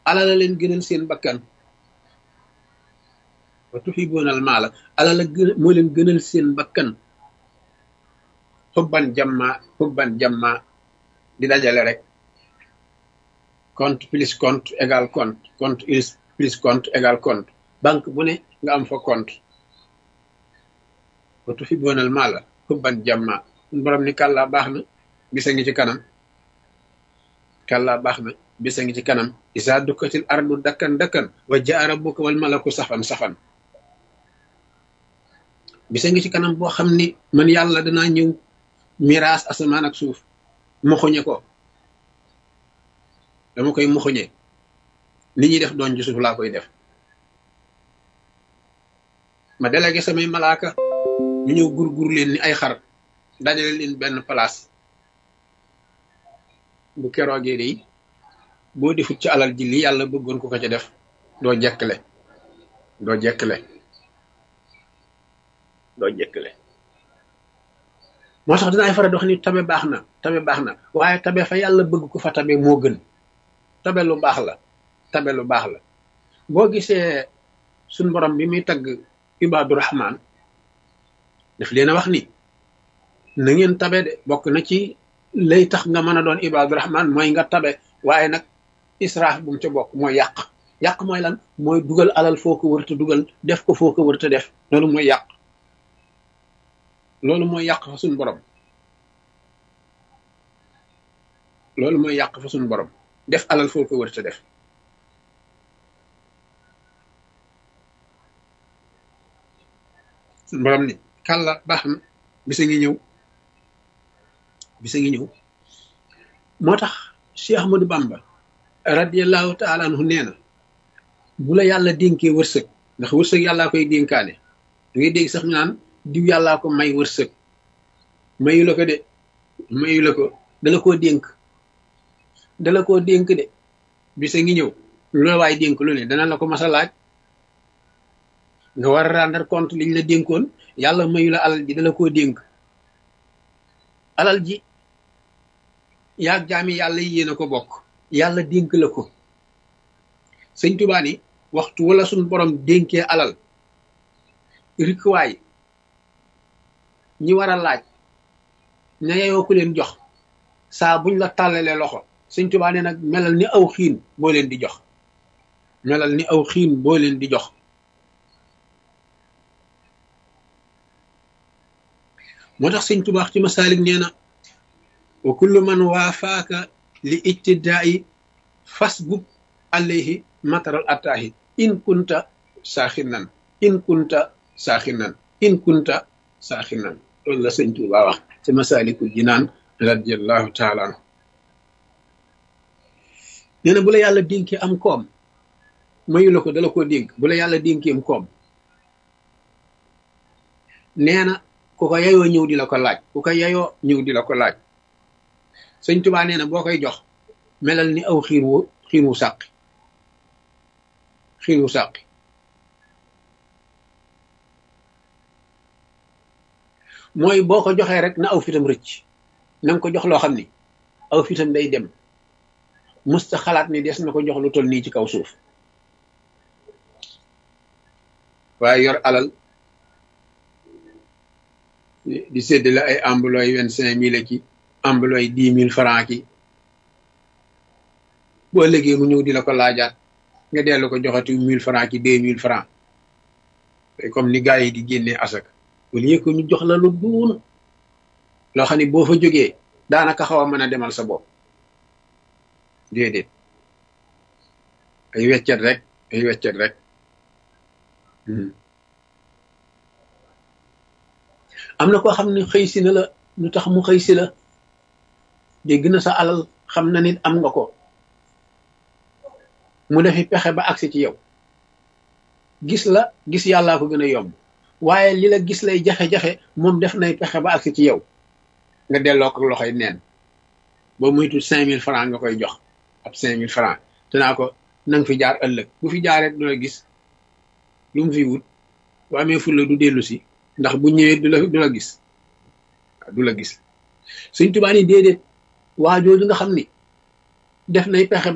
alal la leen gënal seen bakkan wa tuhibuuna al maala alal la gën moo leen gënal seen bakkan xubban jamma xubban jamma di dajale rek compte plus compte égal compte compte plus compte égal compte banque bu ne nga am fa compte wa tuhibuuna al maala xubban jamma borom ni kàllaa baax na bisa ngi ci kanam kàllaa baax na bisa ngi ci kanam isa dukkatil ardu dakkan dakkan wa jaa rabbuka wal malaku safan safan bisa ngi ci kanam boo xam ni man yàlla danaa ñëw miraas asamaan ak suuf moxuñe ko dama koy moxuñe li ñuy def doon ci suuf laa koy def ma délégué samay malaaka ñu ñëw gur-gur leen ni ay xar dajale leen benn place bu keroogee de boo defut ci alal ji li yàlla bëggoon ko ko ca def doo jekkle doo jekkle doo jekkle moo tax dinaay faral di wax ni tabe baax na tabe baax na waaye tabe fa yàlla bëgg ko fa tabe moo gën tabe lu baax la tabe lu baax la boo gisee suñ borom bi muy tagg ibaadu rahmaan daf leen a wax ni na ngeen tabe de bokk na ci lay tax nga mën a doon ibaadu rahmaan mooy nga tabe waaye nag israaf bu mu ca bokk mooy yàq yàq mooy lan mooy dugal alal foo ko wërta dugal def ko foo ko wërta def loolu mooy yàq loolu mooy yàq fa suñ borom loolu mooy yàq fa suñ borom def alal foo ko wërta def suñ borom ni kàlla baax na bisa ngi ñëw bisa ngi ñëw moo tax Cheikh Ahmadou Bamba radiallahu taala anhu nee na bu la yàlla dénkee wërsëg ndax wërsëg yàllaa koy dénkaane da ngay dégg sax ñu naan diw yàllaa ko may wërsëg mayu la ko de mayu la ko dala koo dénk dala koo dénk de bisa ngi ñëw lu la waay dénk lu ne dana la ko mas a laaj nga war a rendre compte liñ la dénkoon yàlla mayu la alal ji dala koo dénk alal ji yaag jaami yàlla yi yéen a ko bokk yàlla dénk la ko sëñ Tuubaa ni waxtu wala suñ borom dénkee alal rikwaay ñi war a laaj ña yeyoo ku leen jox saa buñ la tàllalee loxo sëñ Tuubaa ne nag melal ni aw xiin boo leen di jox melal ni aw xiin boo leen di jox moo tax sëñ Tuubaa ci masaalik nee na wa kullu man waafaaka li ijtidaa'i fasbub alayhi mataral attaahi in kunta saaxinan in kunta saaxinan in kunta saaxinan loolu la sëñ Tuubaa wax ci masaalikul jinaan radiallahu taala anhu nee na bu la yàlla dénkee am koom mayu la ko dala koo dénk bu la yàlla dénkee am koom nee na ku ko yayoo ñëw di la ko laaj ku ko yayoo ñëw di la ko laaj sëñ Tuubaa nee na boo koy jox melal ni aw xiin wu xiin wu sàqi xiin wu sàqi mooy boo ko joxee rek na aw fitam rëcc na nga ko jox loo xam ni aw fitam day dem musta xalaat ni des na ko jox lu toll nii ci kaw suuf waaye yor alal di séddale ay ambulooy vingt cinq mille ki ambulooy dix mille franc ki boo léegi mu ñëw di la ko laajaat nga dellu ko joxati mille franc ki deux mille franc comme ni gars yi di génnee asak wala yëg ko ñu jox la lu duun loo xam ne boo fa jógee daanaka xaw a mën a demal sa bopp déedéet ay weccet rek ay weccet rek am na koo xam ne xëy si na la lu tax mu xëy si la dégg na sa alal xam na nit am nga ko mu defi pexe ba agsi ci yow gis la gis yàllaa ko gën a yomb waaye li la gis lay jafe-jafe moom def nay pexe ba agsi ci yow nga delloo ko loxoy neen boo muytu cinq mille francs nga koy jox ab cinq mille francs te naa ko na nga fi jaar ëllëg bu fi jaaree du la gis lu mu fi wut bu amee fulla du dellu si ndax bu ñëwee du la du la gis du la gis Sëñ Tuubaa ni déedéet waa jooju nga xam ni def nay pexe